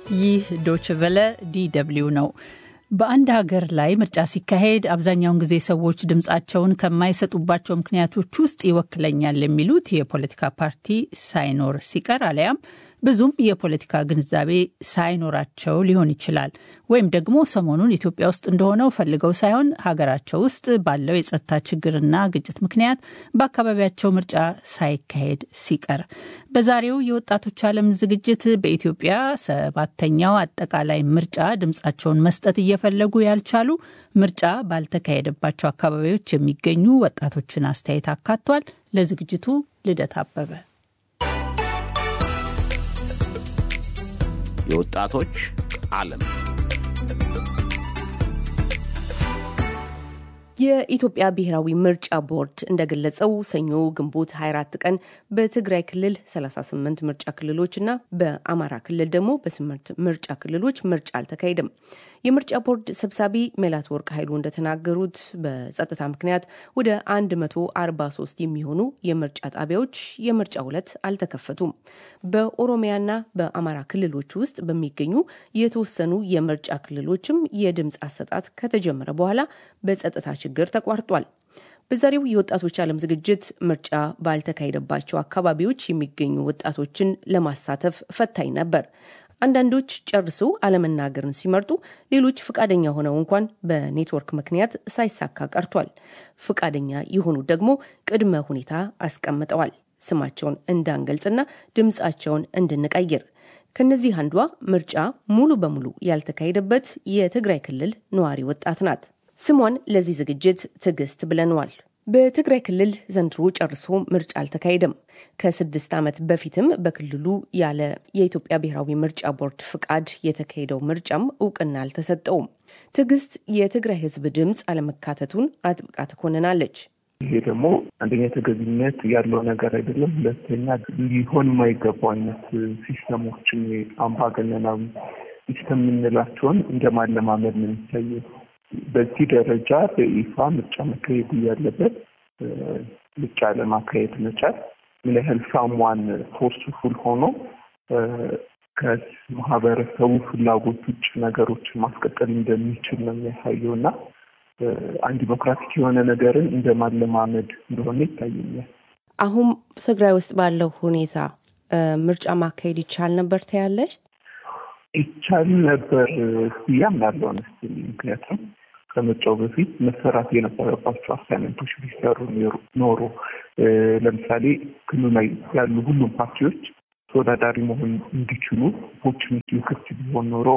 ይህ ዶችቨለ ዲደብሊው ነው። በአንድ ሀገር ላይ ምርጫ ሲካሄድ አብዛኛውን ጊዜ ሰዎች ድምፃቸውን ከማይሰጡባቸው ምክንያቶች ውስጥ ይወክለኛል የሚሉት የፖለቲካ ፓርቲ ሳይኖር ሲቀር አሊያም ብዙም የፖለቲካ ግንዛቤ ሳይኖራቸው ሊሆን ይችላል። ወይም ደግሞ ሰሞኑን ኢትዮጵያ ውስጥ እንደሆነው ፈልገው ሳይሆን ሀገራቸው ውስጥ ባለው የጸጥታ ችግርና ግጭት ምክንያት በአካባቢያቸው ምርጫ ሳይካሄድ ሲቀር። በዛሬው የወጣቶች ዓለም ዝግጅት በኢትዮጵያ ሰባተኛው አጠቃላይ ምርጫ ድምፃቸውን መስጠት እየፈለጉ ያልቻሉ ምርጫ ባልተካሄደባቸው አካባቢዎች የሚገኙ ወጣቶችን አስተያየት አካቷል። ለዝግጅቱ ልደት አበበ የወጣቶች ዓለም የኢትዮጵያ ብሔራዊ ምርጫ ቦርድ እንደገለጸው ሰኞ ግንቦት 24 ቀን በትግራይ ክልል 38 ምርጫ ክልሎች እና በአማራ ክልል ደግሞ በስምንት ምርጫ ክልሎች ምርጫ አልተካሄደም። የምርጫ ቦርድ ሰብሳቢ ሜላት ወርቅ ኃይሉ እንደተናገሩት በጸጥታ ምክንያት ወደ 143 የሚሆኑ የምርጫ ጣቢያዎች የምርጫ ዕለት አልተከፈቱም። በኦሮሚያና በአማራ ክልሎች ውስጥ በሚገኙ የተወሰኑ የምርጫ ክልሎችም የድምፅ አሰጣጥ ከተጀመረ በኋላ በጸጥታ ችግር ተቋርጧል። በዛሬው የወጣቶች ዓለም ዝግጅት ምርጫ ባልተካሄደባቸው አካባቢዎች የሚገኙ ወጣቶችን ለማሳተፍ ፈታኝ ነበር። አንዳንዶች ጨርሶ አለመናገርን ሲመርጡ፣ ሌሎች ፍቃደኛ ሆነው እንኳን በኔትወርክ ምክንያት ሳይሳካ ቀርቷል። ፍቃደኛ የሆኑ ደግሞ ቅድመ ሁኔታ አስቀምጠዋል። ስማቸውን እንዳንገልጽና ድምፃቸውን እንድንቀይር። ከነዚህ አንዷ ምርጫ ሙሉ በሙሉ ያልተካሄደበት የትግራይ ክልል ነዋሪ ወጣት ናት። ስሟን ለዚህ ዝግጅት ትዕግስት ብለነዋል። በትግራይ ክልል ዘንድሮ ጨርሶ ምርጫ አልተካሄደም። ከስድስት ዓመት በፊትም በክልሉ ያለ የኢትዮጵያ ብሔራዊ ምርጫ ቦርድ ፍቃድ የተካሄደው ምርጫም እውቅና አልተሰጠውም። ትዕግስት የትግራይ ሕዝብ ድምፅ አለመካተቱን አጥብቃ ትኮንናለች። ይሄ ደግሞ አንደኛ ተገቢነት ያለው ነገር አይደለም። ሁለተኛ ሊሆን የማይገባው አይነት ሲስተሞችን አምባገነናዊ ሲስተም የምንላቸውን እንደ ማለማመድ ነው የሚታየው። በዚህ ደረጃ በይፋ ምርጫ መካሄድ እያለበት ምርጫ ለማካሄድ መቻል ምን ያህል ሳሟን ፎርስፉል ሆኖ ከማህበረሰቡ ፍላጎት ውጭ ነገሮችን ማስቀጠል እንደሚችል ነው የሚያሳየው እና አንድ ዲሞክራቲክ የሆነ ነገርን እንደ ማለማመድ እንደሆነ ይታየኛል። አሁን ትግራይ ውስጥ ባለው ሁኔታ ምርጫ ማካሄድ ይቻል ነበር ትያለሽ? ይቻል ነበር ብዬ አምናለሁ። ምክንያቱም ከምርጫው በፊት መሰራት የነበረባቸው አሳይመንቶች ቢሰሩ ኖሮ ለምሳሌ ክልሉ ላይ ያሉ ሁሉም ፓርቲዎች ተወዳዳሪ መሆን እንዲችሉ ኦፖርቹኒቲው ክፍት ቢሆን ኖሮ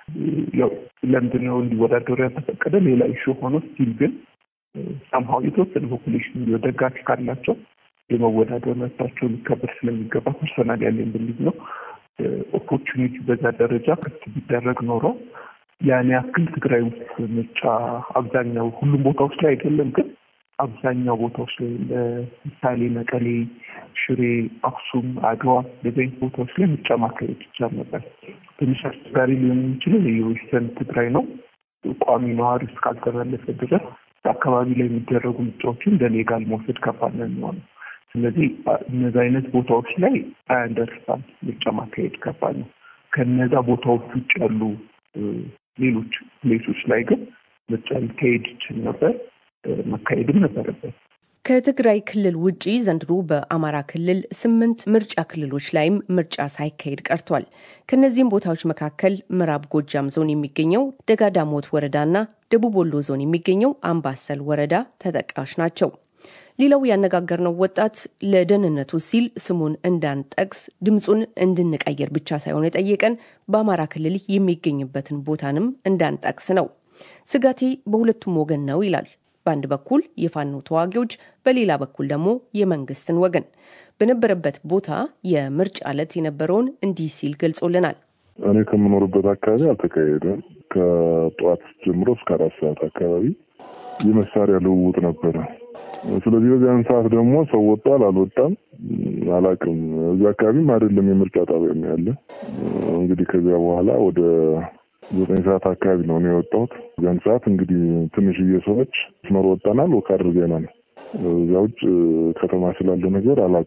ለምንድን ነው እንዲወዳደሩ ያልተፈቀደ ሌላ ኢሹ ሆኖ ስቲል ግን ሰምሀው የተወሰነ ፖፑሌሽን ደጋፊ ካላቸው የመወዳደር መብታቸው ሊከበር ስለሚገባ ፐርሰናል ያለኝ ብልጅ ነው። ኦፖርቹኒቲ በዛ ደረጃ ክፍት ቢደረግ ኖሮ ያን ያክል ትግራይ ውስጥ ምርጫ አብዛኛው ሁሉም ቦታዎች ላይ አይደለም፣ ግን አብዛኛው ቦታዎች ላይ ለምሳሌ መቀሌ፣ ሽሬ፣ አክሱም፣ አድዋ እንደዚህ አይነት ቦታዎች ላይ ምርጫ ማካሄድ ይቻል ነበር። ትንሽ አስቸጋሪ ሊሆን የሚችለው የዌስተርን ትግራይ ነው። ቋሚ ነዋሪ እስካልተመለሰ ድረስ አካባቢ ላይ የሚደረጉ ምርጫዎችን እንደ ሌጋል መውሰድ ከባድ ነው የሚሆነው። ስለዚህ እነዚህ አይነት ቦታዎች ላይ አያንደርስታንድ ምርጫ ማካሄድ ከባድ ነው። ከነዛ ቦታዎች ውጭ ያሉ ሌሎች ፕሌሶች ላይ ግን ምርጫ ሊካሄድ ይችል ነበር፣ መካሄድም ነበረበት። ከትግራይ ክልል ውጪ ዘንድሮ በአማራ ክልል ስምንት ምርጫ ክልሎች ላይም ምርጫ ሳይካሄድ ቀርቷል። ከእነዚህም ቦታዎች መካከል ምዕራብ ጎጃም ዞን የሚገኘው ደጋዳሞት ወረዳና ደቡብ ወሎ ዞን የሚገኘው አምባሰል ወረዳ ተጠቃሽ ናቸው። ሌላው ያነጋገርነው ወጣት ለደህንነቱ ሲል ስሙን እንዳንጠቅስ ድምፁን እንድንቀይር ብቻ ሳይሆን የጠየቀን በአማራ ክልል የሚገኝበትን ቦታንም እንዳንጠቅስ ነው። ስጋቴ በሁለቱም ወገን ነው ይላል። በአንድ በኩል የፋኖ ተዋጊዎች፣ በሌላ በኩል ደግሞ የመንግስትን ወገን። በነበረበት ቦታ የምርጫ ዕለት የነበረውን እንዲህ ሲል ገልጾልናል። እኔ ከምኖርበት አካባቢ አልተካሄደም። ከጠዋት ጀምሮ እስከ አራት ሰዓት አካባቢ የመሳሪያ ልውውጥ ነበረ። ስለዚህ በዚያን ሰዓት ደግሞ ሰው ወጣል አልወጣም አላውቅም። እዚህ አካባቢም አይደለም የምርጫ ጣቢያ ነው ያለ። እንግዲህ ከዚያ በኋላ ወደ ዘጠኝ ሰዓት አካባቢ ነው ነው የወጣሁት። እዚያን ሰዓት እንግዲህ ትንሽዬ ሰዎች መስመር ወጣናል፣ ወክ አድርገናል። እዚያ ውጭ ከተማ ስላለ ነገር አላውቅም።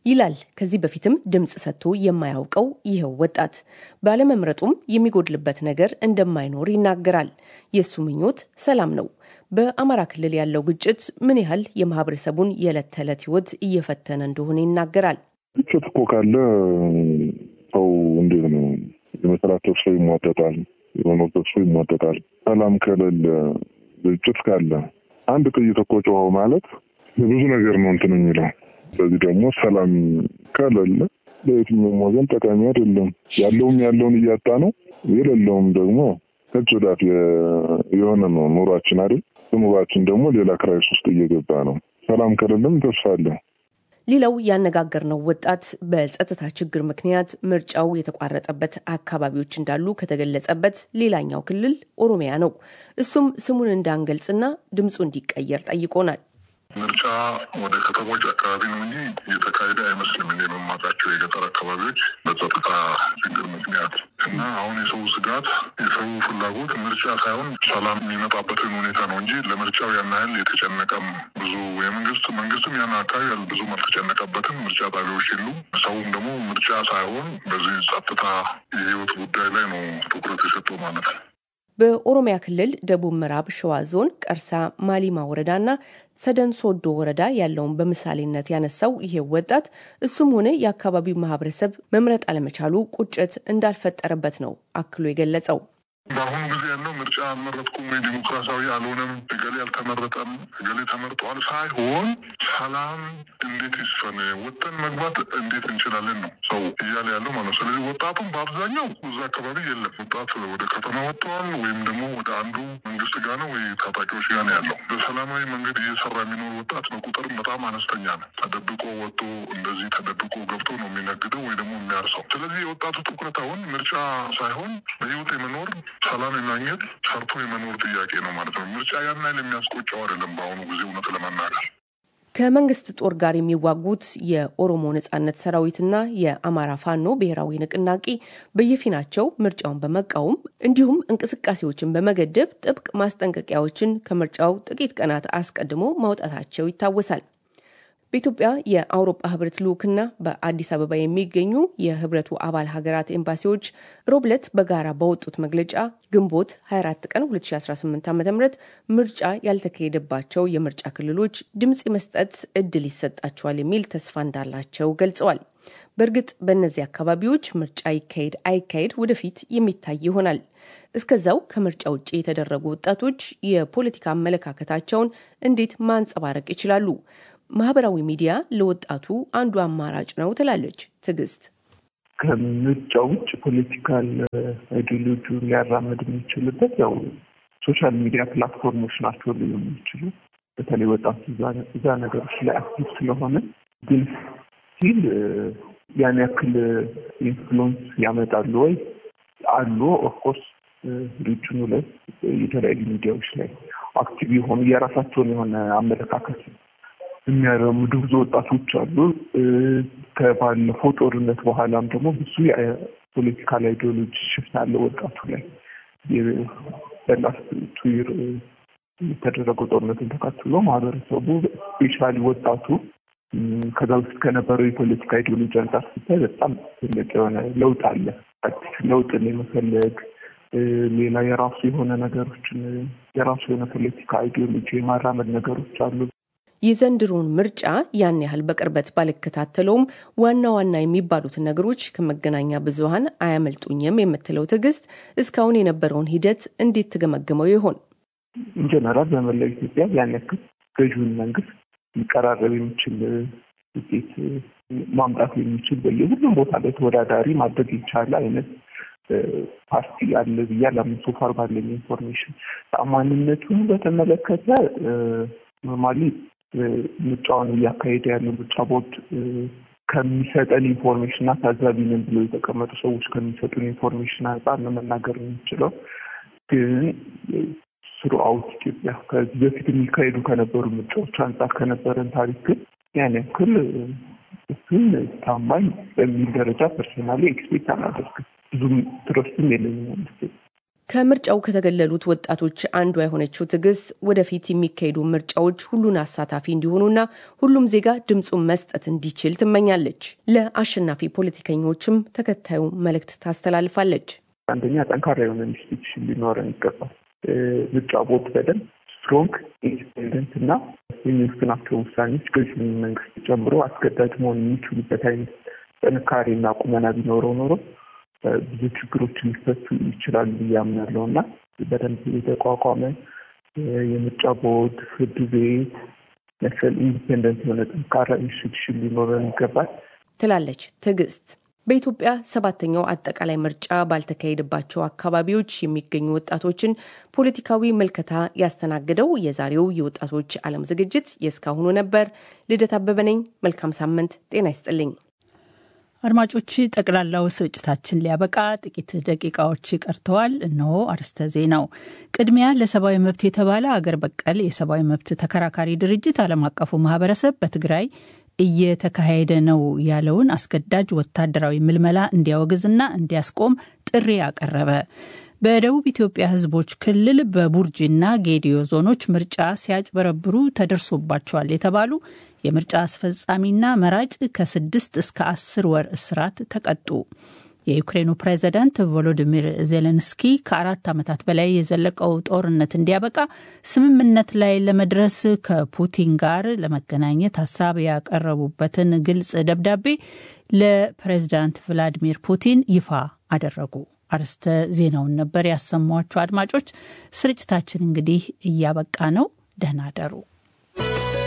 ይላል ከዚህ በፊትም ድምፅ ሰጥቶ የማያውቀው ይኸው ወጣት። ባለመምረጡም የሚጎድልበት ነገር እንደማይኖር ይናገራል። የእሱ ምኞት ሰላም ነው። በአማራ ክልል ያለው ግጭት ምን ያህል የማህበረሰቡን የዕለት ተዕለት ህይወት እየፈተነ እንደሆነ ይናገራል። ግጭት እኮ ካለ ሰው እንዴት ነው የመስራት ተስፋ ይሟጠጣል፣ የመኖር ተስፋ ይሟጠጣል። ሰላም ከሌለ ግጭት ካለ አንድ ጥይት እኮ ጮኸው ማለት ብዙ ነገር ነው እንትን የሚለው ስለዚህ ደግሞ ሰላም ከሌለ ለየትኛውም ወገን ጠቃሚ አይደለም። ያለውም ያለውን እያጣ ነው፣ የሌለውም ደግሞ ከእጅ ወዳፍ የሆነ ነው ኑሯችን አይደል? ኑሯችን ደግሞ ሌላ ክራይስ ውስጥ እየገባ ነው። ሰላም ከሌለም ተስፋ አለ። ሌላው ያነጋገርነው ወጣት በጸጥታ ችግር ምክንያት ምርጫው የተቋረጠበት አካባቢዎች እንዳሉ ከተገለጸበት ሌላኛው ክልል ኦሮሚያ ነው። እሱም ስሙን እንዳንገልጽና ድምፁ እንዲቀየር ጠይቆናል። ምርጫ ወደ ከተሞች አካባቢ ነው እንጂ እየተካሄደ አይመስልም። እንደ የመማቃቸው የገጠር አካባቢዎች በጸጥታ ችግር ምክንያት እና አሁን የሰው ስጋት የሰው ፍላጎት ምርጫ ሳይሆን ሰላም የሚመጣበትን ሁኔታ ነው እንጂ ለምርጫው ያን ያህል የተጨነቀም ብዙ የመንግስት መንግስትም ያን አካባቢ ብዙም አልተጨነቀበትም። ምርጫ ጣቢያዎች የሉም። ሰውም ደግሞ ምርጫ ሳይሆን በዚህ ጸጥታ የህይወት ጉዳይ ላይ ነው ትኩረት የሰጠው ማለት ነው። በኦሮሚያ ክልል ደቡብ ምዕራብ ሸዋ ዞን ቀርሳ ማሊማ ወረዳና ሰደን ሶዶ ወረዳ ያለውን በምሳሌነት ያነሳው ይሄ ወጣት እሱም ሆነ የአካባቢው ማህበረሰብ መምረጥ አለመቻሉ ቁጭት እንዳልፈጠረበት ነው አክሎ የገለጸው። በአሁኑ ጊዜ ያለው ምርጫ አልመረጥኩም ወይ ዲሞክራሲያዊ አልሆነም፣ እገሌ አልተመረጠም፣ እገሌ ተመርጧል ሳይሆን ሰላም እንዴት ይስፈን፣ ወጥተን መግባት እንዴት እንችላለን ነው ሰው እያለ ያለው ማለት ነው። ስለዚህ ወጣቱም በአብዛኛው እዛ አካባቢ የለም። ወጣት ወደ ከተማ ወጥተዋል፣ ወይም ደግሞ ወደ አንዱ መንግስት ጋር ነው ወይ ታጣቂዎች ጋር ነው ያለው። በሰላማዊ መንገድ እየሰራ የሚኖር ወጣት በቁጥርም በጣም አነስተኛ ነው። ተደብቆ ወጥቶ እንደዚህ ተደብቆ ገብቶ ነው የሚነግደው ወይ ደግሞ የሚያርሰው። ስለዚህ የወጣቱ ትኩረት አሁን ምርጫ ሳይሆን በህይወት የመኖር ሰላም የማግኘት ሰርቶ የመኖር ጥያቄ ነው ማለት ነው። ምርጫ ያን ያህል የሚያስቆጨው አይደለም በአሁኑ ጊዜ እውነት ለመናገር ከመንግስት ጦር ጋር የሚዋጉት የኦሮሞ ነጻነት ሰራዊትና የአማራ ፋኖ ብሔራዊ ንቅናቄ በየፊናቸው ምርጫውን በመቃወም እንዲሁም እንቅስቃሴዎችን በመገደብ ጥብቅ ማስጠንቀቂያዎችን ከምርጫው ጥቂት ቀናት አስቀድሞ ማውጣታቸው ይታወሳል። በኢትዮጵያ የአውሮፓ ህብረት ልዑክና በአዲስ አበባ የሚገኙ የህብረቱ አባል ሀገራት ኤምባሲዎች ሮብለት በጋራ ባወጡት መግለጫ ግንቦት 24 ቀን 2018 ዓ ም ምርጫ ያልተካሄደባቸው የምርጫ ክልሎች ድምፅ የመስጠት እድል ይሰጣቸዋል የሚል ተስፋ እንዳላቸው ገልጸዋል። በእርግጥ በእነዚህ አካባቢዎች ምርጫ ይካሄድ አይካሄድ ወደፊት የሚታይ ይሆናል። እስከዛው ከምርጫ ውጭ የተደረጉ ወጣቶች የፖለቲካ አመለካከታቸውን እንዴት ማንጸባረቅ ይችላሉ? ማህበራዊ ሚዲያ ለወጣቱ አንዱ አማራጭ ነው ትላለች ትዕግስት። ከምርጫ ውጭ ፖለቲካል አይዲዮሎጂውን ሊያራመድ የሚችልበት ያው ሶሻል ሚዲያ ፕላትፎርሞች ናቸው ሊሆኑ የሚችሉ በተለይ ወጣቱ እዛ ነገሮች ላይ አክቲቭ ስለሆነ ግን ሲል ያን ያክል ኢንፍሉንስ ያመጣሉ ወይ አሉ። ኦፍኮርስ ሪጅኑ ላይ የተለያዩ ሚዲያዎች ላይ አክቲቭ የሆኑ የራሳቸውን የሆነ አመለካከት የሚያራምዱ ብዙ ወጣቶች አሉ። ከባለፈው ጦርነት በኋላም ደግሞ ብዙ የፖለቲካል አይዲዮሎጂ ሽፍት አለ ወጣቱ ላይ በላስት ቱይር የተደረገው ጦርነትን ተከትሎ ማህበረሰቡ ስፔሻሊ ወጣቱ ከዛ ውስጥ ከነበረው የፖለቲካ አይዲዮሎጂ አንጻር ሲታይ በጣም ትልቅ የሆነ ለውጥ አለ። አዲስ ለውጥን የመፈለግ ሌላ የራሱ የሆነ ነገሮችን የራሱ የሆነ ፖለቲካ አይዲዮሎጂ የማራመድ ነገሮች አሉ። የዘንድሮን ምርጫ ያን ያህል በቅርበት ባልከታተለውም ዋና ዋና የሚባሉትን ነገሮች ከመገናኛ ብዙኃን አያመልጡኝም የምትለው ትዕግስት እስካሁን የነበረውን ሂደት እንዴት ትገመግመው ይሆን? ኢንጀነራል በመላው ኢትዮጵያ ያን ያክል ገዥውን መንግስት ሊቀራረብ የሚችል ውጤት ማምጣት የሚችል በየሁሉም ቦታ ላይ ተወዳዳሪ ማድረግ የቻለ አይነት ፓርቲ አለ ብዬ አላምንም። ሶፋር ባለኝ ኢንፎርሜሽን ተአማኒነቱን በተመለከተ ኖርማሊ ምርጫውን እያካሄደ ያለው ምርጫ ቦርድ ከሚሰጠን ኢንፎርሜሽን እና ታዛቢ ነን ብሎ የተቀመጡ ሰዎች ከሚሰጡን ኢንፎርሜሽን አንጻር ነው መናገር የምንችለው። ግን ስሩአውት ኢትዮጵያ ከዚህ በፊት የሚካሄዱ ከነበሩ ምርጫዎች አንጻር ከነበረን ታሪክ ግን ያን ያክል እሱን ታማኝ በሚል ደረጃ ፐርሶናሊ ኤክስፔክት አላደርግም። ብዙም ትረስትም የለኝም። ከምርጫው ከተገለሉት ወጣቶች አንዷ የሆነችው ትዕግስት ወደፊት የሚካሄዱ ምርጫዎች ሁሉን አሳታፊ እንዲሆኑና ሁሉም ዜጋ ድምፁን መስጠት እንዲችል ትመኛለች። ለአሸናፊ ፖለቲከኞችም ተከታዩ መልእክት ታስተላልፋለች። አንደኛ ጠንካራ የሆነ ኢንስቲትዩሽን ሊኖረን ይገባል። ምርጫ ቦርድ በደንብ ስትሮንግ ኢንዲፔንደንት እና የሚወስናቸው ውሳኔዎች ገዢውን መንግስት ጨምሮ አስገዳጅ መሆን የሚችሉበት አይነት ጥንካሬና ቁመና ቢኖረው ኖሮ ብዙ ችግሮች ሊፈቱ ይችላሉ ብዬ አምናለሁ እና በደንብ የተቋቋመ የምርጫ ቦርድ፣ ፍርድ ቤት መሰል ኢንዲፔንደንት የሆነ ጠንካራ ኢንስቲትዩሽን ሊኖረን ይገባል ትላለች ትዕግስት። በኢትዮጵያ ሰባተኛው አጠቃላይ ምርጫ ባልተካሄደባቸው አካባቢዎች የሚገኙ ወጣቶችን ፖለቲካዊ መልከታ ያስተናግደው የዛሬው የወጣቶች ዓለም ዝግጅት የእስካሁኑ ነበር። ልደት አበበ ነኝ። መልካም ሳምንት። ጤና ይስጥልኝ። አድማጮች፣ ጠቅላላው ስርጭታችን ሊያበቃ ጥቂት ደቂቃዎች ቀርተዋል። እነሆ አርስተ ዜናው። ቅድሚያ ለሰብአዊ መብት የተባለ አገር በቀል የሰብአዊ መብት ተከራካሪ ድርጅት ዓለም አቀፉ ማህበረሰብ በትግራይ እየተካሄደ ነው ያለውን አስገዳጅ ወታደራዊ ምልመላ እንዲያወግዝና እንዲያስቆም ጥሪ አቀረበ። በደቡብ ኢትዮጵያ ሕዝቦች ክልል በቡርጂና ጌዲዮ ዞኖች ምርጫ ሲያጭበረብሩ ተደርሶባቸዋል የተባሉ የምርጫ አስፈጻሚና መራጭ ከስድስት እስከ አስር ወር እስራት ተቀጡ። የዩክሬኑ ፕሬዝዳንት ቮሎዲሚር ዜሌንስኪ ከአራት ዓመታት በላይ የዘለቀው ጦርነት እንዲያበቃ ስምምነት ላይ ለመድረስ ከፑቲን ጋር ለመገናኘት ሀሳብ ያቀረቡበትን ግልጽ ደብዳቤ ለፕሬዝዳንት ቭላዲሚር ፑቲን ይፋ አደረጉ። አርስተ ዜናውን ነበር ያሰሟቸው። አድማጮች፣ ስርጭታችን እንግዲህ እያበቃ ነው። ደህና ደሩ።